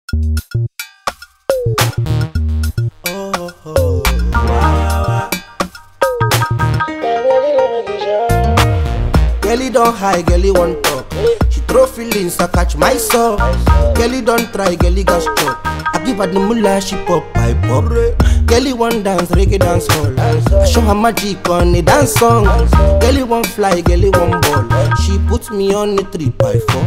Oh, oh, wow, Girlie don't high, girlie want talk. She throw feelings, I catch myself. Girlie don't try, girlie got chop. I give her the mullah, she pop, I pop. Girlie want dance, reggae dance hall. I show her magic on a dance song. Girlie want fly, girlie want ball. She put me on the three by four.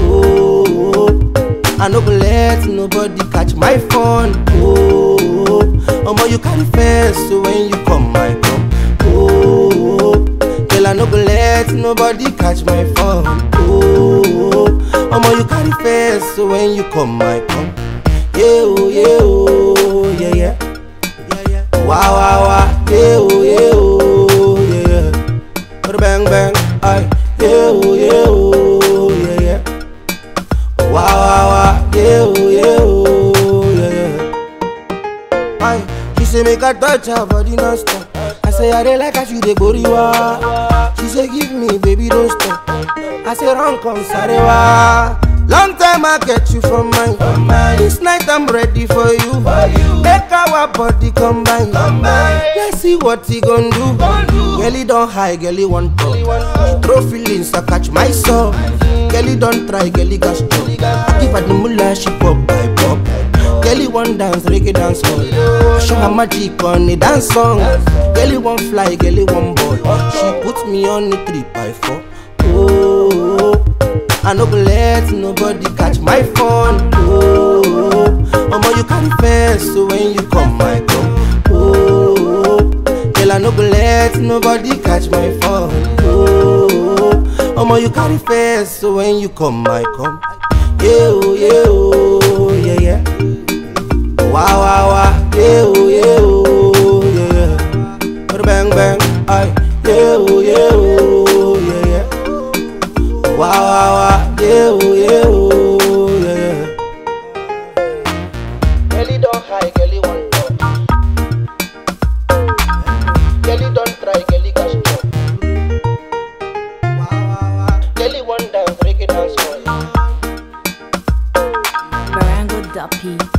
Oh, I no go let nobody catch my phone. Oh, omo you carry fence, so when you come, I come. Oh, girl I no go let nobody catch my phone. Oh, omo you carry fence, so when you come, I come. Yeah, oh, yeah, oh, yeah, yeah. Yeah, yeah. Wow, wow, wow. Yeah, oh, yeah, oh, yeah, yeah. Bada Bang, bang. Aye. Yeah, oh, yeah, oh, yeah, yeah. Wow, wow, wow. Yeah, oh, yeah, oh, yeah, yeah. Aye. She say make I touch her body non-stop. I say I dey like how she dey goriwa. She say give me, baby, don't stop. I say run come sarewa. Long time I get you from mine. This night I'm ready for you. Make our body combine. Let's see what he gon' do. Girlie don't high, girlie want talk. She throw feelings, I catch myself. Girlie don't try, girlie got stop. I give her the mullah, she pop, I pop. Girlie want dance, reggae dance hall. I show her magic on a dance song. Girlie want fly, girlie want ball. She put me on the three by four. Oh, I no go let nobody catch my phone. Oh, omo you carry fence, so when you come, I come. Oh, girl I no go let nobody catch my phone. Oh, omo you carry fence, so when you come, I come. Yeah, oh, yeah, oh, yeah, yeah. Wow, wow, wow. Yeah, oh, yeah, oh, yeah, yeah. Bada Bang, bang. Aye. Yeah, oh, yeah, oh, yeah, yeah. Wow, wow, wow. Yeah, oh, yeah, oh, yeah, yeah. Girlie don't high, girlie want talk. Girlie don't try, girlie got stop. Wow, wow, wow. Girlie want dance, reggae dance hall. Barango Duppy.